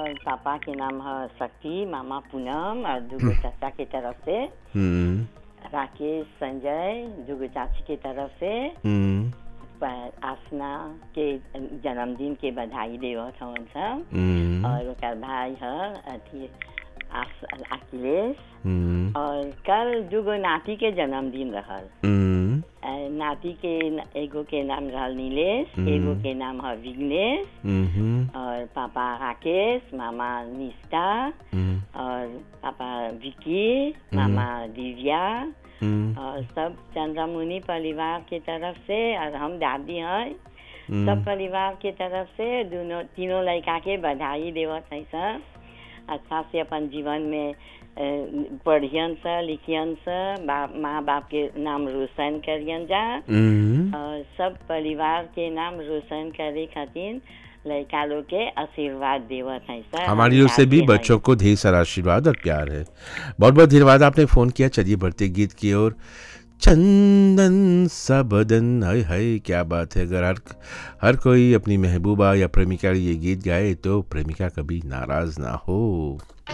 और पापा के नाम है शक्ति मामा पूनम और दूगो चाचा के तरफ से हम्म राकेश संजय दूगो चाची के तरफ से हम्म पर आसना के जन्मदिन के बधाई देवत हवन सब हम्म और ओकर भाई है अथी आस- अखिलेश हम्म और कल दूगो नाती के जन्मदिन रहल हम्म अ, नाती के न- एगो के नाम रहल नीलेश हम्म। एगो के नाम है विघ्नेश हम्म और पापा राकेश मामा निष्ठा हम्म और पापा विकी मामा दिव्या हम्म और सब चंद्रमुनि परिवार के तरफ से और हम दादी हैं सब हम्म परिवार के तरफ से दोनों तीनों लड़का के बधाई देवत है सब अच्छा से अपन जीवन में अ, पढ़ियन सा लिखियन सा बाप माँ बाप के नाम रोशन करियन जा हम्म और सब परिवार के नाम रोशन करे खातिर लड़का लोग के आशीर्वाद देवत है सर हमारी ओर से भी बच्चों को ढेर सारा आशीर्वाद और प्यार है बहुत बहुत धन्यवाद आपने फ़ोन किया चलिए बढ़ते गीत की ओर चंदन सा बदन हाय हाय क्या बात है अगर हर हर कोई अपनी महबूबा या प्रेमिका के लिए ये गीत गाए तो प्रेमिका कभी नाराज ना हो